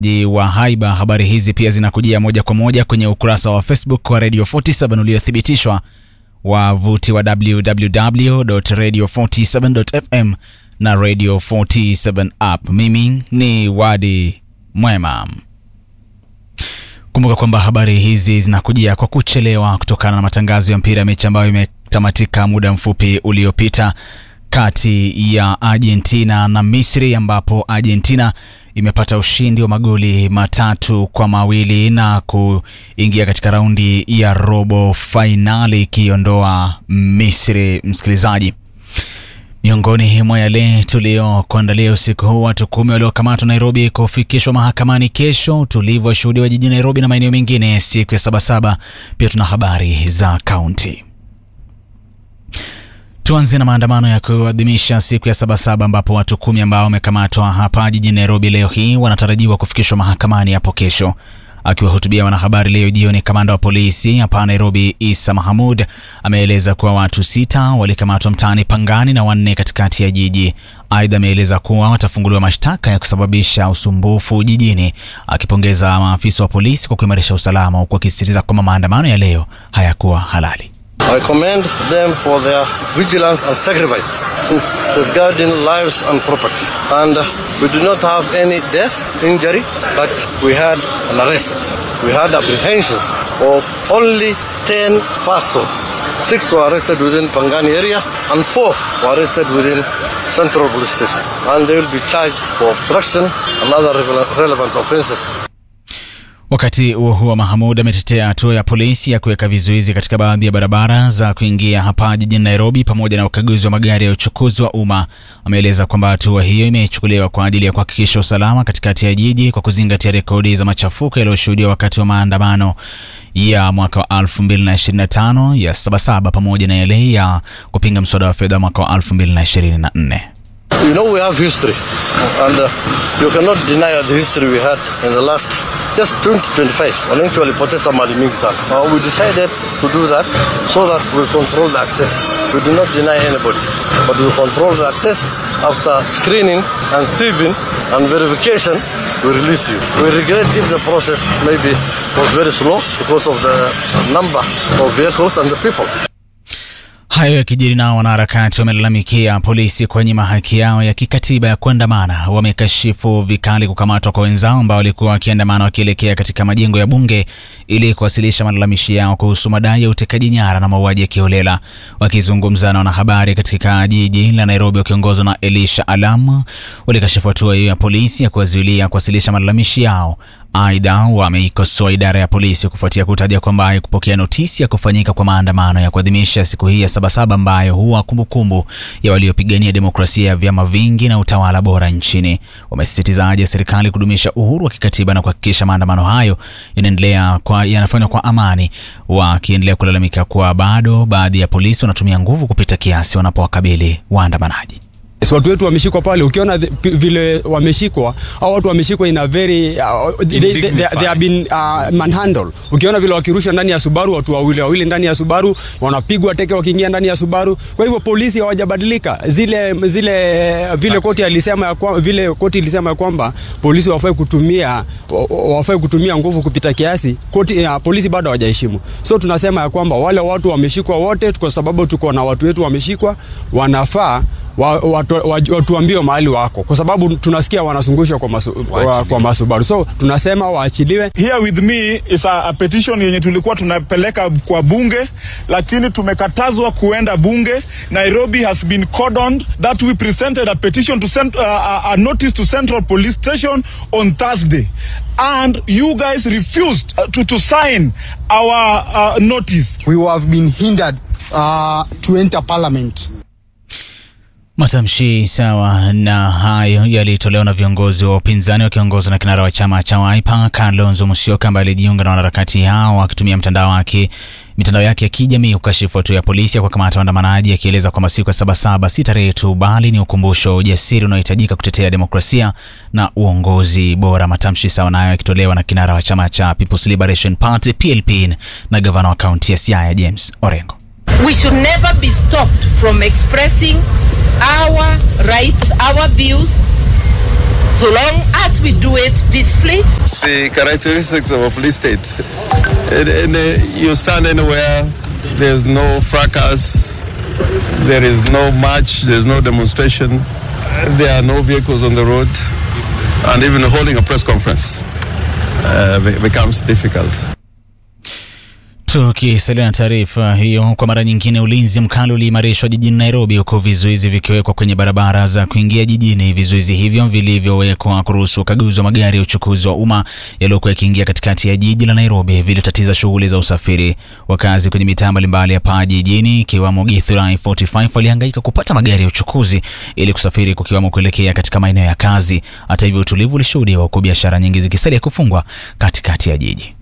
wa haiba. Habari hizi pia zinakujia moja kwa moja kwenye ukurasa wa Facebook wa Radio 47 uliothibitishwa, wavuti wa www.radio47.fm na Radio 47 app. Mimi ni Wadi Mwema. Kumbuka kwamba habari hizi zinakujia kwa kuchelewa kutokana na matangazo ya mpira ya mechi ambayo imetamatika muda mfupi uliopita kati ya Argentina na Misri ambapo Argentina imepata ushindi wa magoli matatu kwa mawili na kuingia katika raundi ya robo fainali ikiondoa Misri. Msikilizaji, miongoni mwa yale tuliokuandalia usiku huu, watu kumi waliokamatwa Nairobi kufikishwa mahakamani kesho, utulivu washuhudiwa jijini Nairobi na maeneo mengine siku ya Sabasaba. Pia tuna habari za kaunti. Tuanze na maandamano ya kuadhimisha siku ya Sabasaba ambapo watu kumi ambao wamekamatwa hapa jijini Nairobi leo hii wanatarajiwa kufikishwa mahakamani hapo kesho. Akiwahutubia wanahabari leo jioni, kamanda wa polisi hapa Nairobi Isa Mahamud ameeleza kuwa watu sita walikamatwa mtaani Pangani na wanne katikati ya jiji. Aidha, ameeleza kuwa watafunguliwa mashtaka ya kusababisha usumbufu jijini, akipongeza maafisa wa polisi kwa kuimarisha usalama, huku akisisitiza kwamba maandamano ya leo hayakuwa halali. I commend them for their vigilance and sacrifice in safeguarding lives and property. And we do not have any death, injury, but we had an arrest. We had apprehensions of only 10 persons. Six were arrested within Pangani area and four were arrested within Central Police Station. And they will be charged for obstruction and other relevant offenses. Wakati huo huo, Mahamud ametetea hatua ya polisi ya kuweka vizuizi katika baadhi ya barabara za kuingia hapa jijini Nairobi pamoja na ukaguzi wa magari ya uchukuzi wa umma. Ameeleza kwamba hatua hiyo imechukuliwa kwa ajili ya kuhakikisha usalama katikati ya jiji kwa kuzingatia rekodi za machafuko yaliyoshuhudiwa wakati wa maandamano ya mwaka wa 2025 ya Sabasaba pamoja na yale ya kupinga mswada wa fedha mwaka wa 2024. You know, we have history, and uh, you cannot deny the history we had in the last just 2025. Wananchi walipoteza mali mingi sana. Uh, we decided to do that so that we control the access. We do not deny anybody, but we control the access after screening and sieving and verification. We release you. We regret if the process maybe was very slow because of the number of vehicles and the people. Hayo yakijiri nao wanaharakati wamelalamikia polisi kuwanyima haki yao ya kikatiba ya kuandamana. Wamekashifu vikali kukamatwa kwa wenzao ambao walikuwa wakiandamana wakielekea katika majengo ya bunge ili kuwasilisha malalamishi yao kuhusu madai ya utekaji nyara na mauaji ya kiholela. Wakizungumza na wanahabari katika jiji la Nairobi wakiongozwa na Elisha Alam, walikashifu hatua hiyo ya polisi ya kuwazuilia kuwasilisha malalamishi yao. Aidha, wameikosoa idara ya polisi kufuatia kutaja kwamba haikupokea notisi ya kufanyika kwa maandamano ya kuadhimisha siku hii ya Sabasaba ambayo huwa kumbukumbu ya waliopigania demokrasia ya vyama vingi na utawala bora nchini. Wamesisitiza haja ya serikali kudumisha uhuru wa kikatiba na kuhakikisha maandamano hayo yanaendelea kwa yanafanywa kwa amani, wakiendelea kulalamika kuwa bado baadhi ya polisi wanatumia nguvu kupita kiasi wanapowakabili waandamanaji. Yes, watu wetu wameshikwa pale, ukiona the, vile wameshikwa au watu wameshikwa in a very uh, they, they, they, they have been uh, manhandle. Ukiona vile wakirusha ndani ya Subaru, watu wawili wawili ndani ya Subaru wanapigwa teke wakiingia ndani ya Subaru. Kwa hivyo polisi hawajabadilika, zile zile vile koti alisema ya kwa, vile koti ilisema ya kwamba polisi wafai kutumia wafai kutumia nguvu kupita kiasi, koti uh, polisi bado hawajaheshimu. So tunasema ya kwamba wale watu wameshikwa wote, kwa sababu tuko na watu wetu wameshikwa, wanafaa wa, watu, watuambie mahali wako, kwa sababu tunasikia wanazungushwa kwa, masu, wa, kwa masubaru, so tunasema waachiliwe. Here with me is a, a petition yenye tulikuwa tunapeleka kwa bunge, lakini tumekatazwa kuenda bunge. Nairobi has been cordoned that we presented a petition to send uh, a notice to Central Police Station on Thursday and you guys refused uh, to, to sign our uh, notice. We have been hindered uh, to enter parliament. Matamshi sawa na hayo yalitolewa na viongozi wa upinzani wakiongozwa na kinara wa chama cha Wiper Kalonzo Musyoka ambaye alijiunga na wanaharakati hao akitumia mtandao wake mitandao yake ya kijamii kukashifu hatua ya polisi ya kuwakamata waandamanaji, akieleza kwamba siku ya Sabasaba si tarehe tu, bali ni ukumbusho wa ujasiri unaohitajika kutetea demokrasia na uongozi bora. Matamshi sawa nayo yakitolewa na kinara wa chama cha People's Liberation Party PLP na gavana wa kaunti ya Siaya James Orengo. We should never be stopped from expressing our rights, our views so long as we do it peacefully. The characteristics of a police state. In, in a, you stand anywhere, there's no fracas, there is no march, there's no demonstration, there are no vehicles on the road, and even holding a press conference uh, becomes difficult. Tukisalia na taarifa hiyo, kwa mara nyingine, ulinzi mkali uliimarishwa jijini Nairobi, huku vizuizi vikiwekwa kwenye barabara za kuingia jijini. Vizuizi hivyo vilivyowekwa kuruhusu ukaguzi wa magari ya uchukuzi wa umma yaliyokuwa yakiingia katikati ya jiji la Nairobi vilitatiza shughuli za usafiri. Wakazi kwenye mitaa mbalimbali ya paa jijini, ikiwamo Githurai 45 walihangaika kupata magari ya uchukuzi ili kusafiri, kukiwamo kuelekea katika maeneo ya kazi. Hata hivyo, utulivu ulishuhudiwa huku biashara nyingi zikisalia kufungwa katikati ya jiji.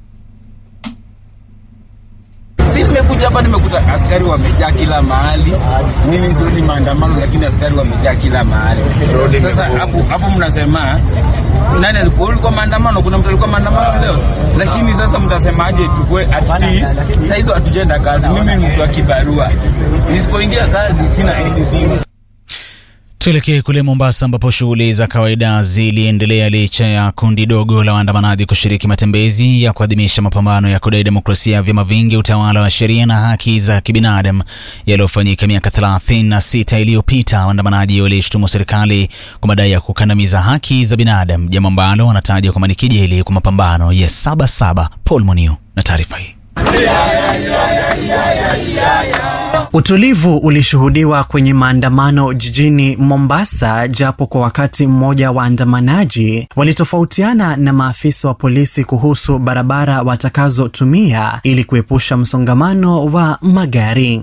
Si nimekuja hapa nimekuta askari wamejaa kila mahali. Mimi sioni maandamano, lakini askari wamejaa kila mahali. Sasa hapo hapo mnasema nani alikuwa ulikuwa maandamano? Kuna mtu alikuwa maandamano leo, lakini sasa mtasemaje? Tukue at least sasa hizo hatujaenda kazi. Mimi ni mtu wa kibarua, nisipoingia kazi sina anything. Tuelekee kule Mombasa ambapo shughuli za kawaida ziliendelea licha ya kundi dogo la waandamanaji kushiriki matembezi ya kuadhimisha mapambano ya kudai demokrasia ya vyama vingi, utawala wa sheria na haki za kibinadamu yaliyofanyika miaka 36 iliyopita. Waandamanaji walishtumu serikali kwa madai ya kukandamiza haki za binadamu, jambo ambalo wanataja kwamba ni kejeli kwa mapambano ya Sabasaba. Paul Muniu na taarifa hii. Utulivu ulishuhudiwa kwenye maandamano jijini Mombasa, japo kwa wakati mmoja waandamanaji walitofautiana na maafisa wa polisi kuhusu barabara watakazotumia ili kuepusha msongamano wa magari.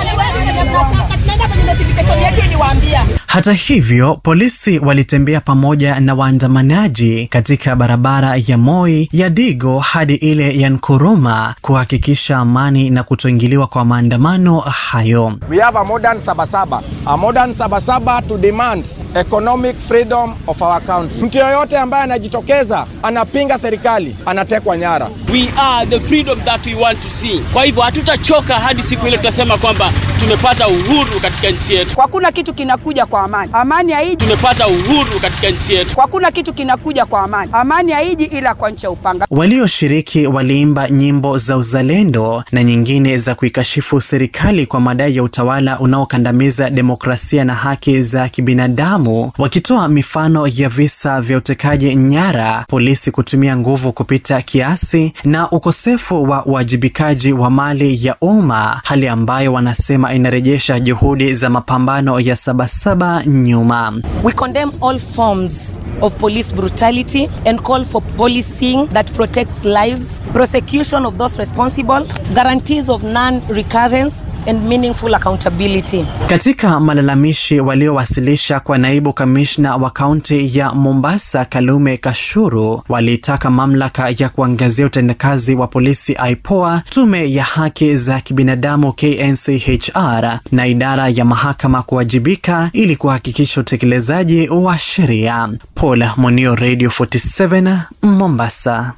Hata hivyo, polisi walitembea pamoja na waandamanaji katika barabara ya Moi ya Digo hadi ile ya Nkuruma kuhakikisha amani na kutoingiliwa kwa maandamano hayo. We have a modern Sabasaba. A modern Sabasaba to demand economic freedom of our country. Mtu yoyote ambaye anajitokeza anapinga serikali anatekwa nyara. We are the freedom that we want to see. Kwa hivyo hatutachoka hadi siku ile tutasema kwamba tumepata uhuru katika nchi yetu. Kwa kuna kitu kinakuja kwa amani. Amani haiji. Tumepata uhuru katika nchi yetu. Kwa kuna kitu kinakuja kwa amani. Amani haiji ila kwa ncha upanga. Walioshiriki waliimba nyimbo za uzalendo na nyingine za kuikashifu serikali kwa madai ya utawala unaokandamiza demokrasia na haki za kibinadamu, wakitoa mifano ya visa vya utekaji nyara, polisi kutumia nguvu kupita kiasi na ukosefu wa uwajibikaji wa mali ya umma, hali ambayo wanasema inarejesha juhudi za mapambano ya Sabasaba nyuma. We condemn all forms of police brutality and call for policing that protects lives, prosecution of those responsible, guarantees of non-recurrence and meaningful accountability. Katika malalamishi waliowasilisha kwa naibu kamishna wa kaunti ya Mombasa Kalume Kashuru, walitaka mamlaka ya kuangazia utendakazi wa polisi IPOA, tume ya haki za kibinadamu KNCHR na idara ya mahakama kuwajibika ili kuhakikisha utekelezaji wa sheria. Paul Monio, Radio 47 Mombasa.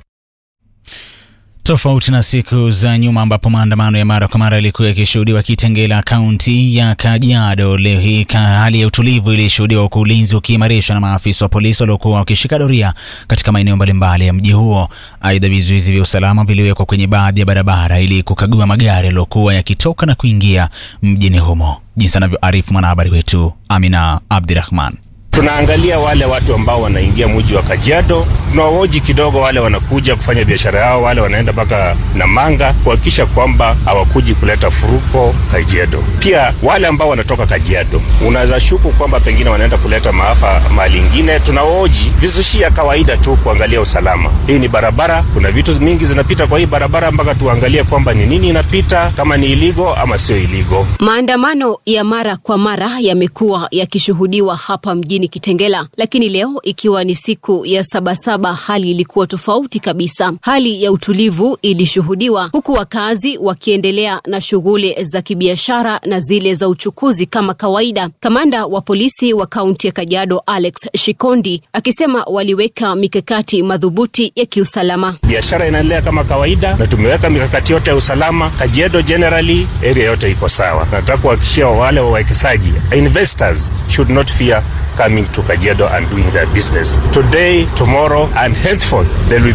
Tofauti na siku za nyuma ambapo maandamano ya mara kwa mara yalikuwa yakishuhudiwa Kitengela, kaunti ya Kajiado, leo hii hali ya utulivu ilishuhudiwa huku ulinzi ukiimarishwa na maafisa wa polisi waliokuwa wakishika doria katika maeneo mbalimbali ya mji huo. Aidha, vizuizi vya usalama viliwekwa kwenye baadhi ya barabara ili kukagua magari yaliyokuwa yakitoka na kuingia mjini humo, jinsi anavyoarifu mwanahabari wetu Amina Abdirahman. Tunaangalia wale watu ambao wanaingia mji wa Kajiado, tunawahoji kidogo wale wanakuja kufanya biashara yao, wale wanaenda mpaka Namanga, kuhakikisha kwamba hawakuji kuleta furuko Kajiado. Pia wale ambao wanatoka Kajiado, unaweza shuku kwamba pengine wanaenda kuleta maafa mahali ingine, tunawahoji vizushia kawaida tu kuangalia usalama. Hii ni barabara, kuna vitu mingi zinapita kwa hii barabara, mpaka tuangalie kwamba ni nini inapita, kama ni iligo ama sio iligo. Maandamano ya mara kwa mara yamekuwa yakishuhudiwa hapa mjini Kitengela, lakini leo ikiwa ni siku ya Sabasaba, hali ilikuwa tofauti kabisa. Hali ya utulivu ilishuhudiwa huku wakazi wakiendelea na shughuli za kibiashara na zile za uchukuzi kama kawaida. Kamanda wa polisi wa kaunti ya Kajiado Alex Shikondi akisema waliweka mikakati madhubuti ya kiusalama. Biashara inaendelea kama kawaida na tumeweka mikakati yote ya usalama. Kajiado generally area yote iko sawa. Nataka kuhakikishia wale wawekezaji investors should not fear coming to Kajiado and doing their business. Today, tomorrow, and henceforth, there will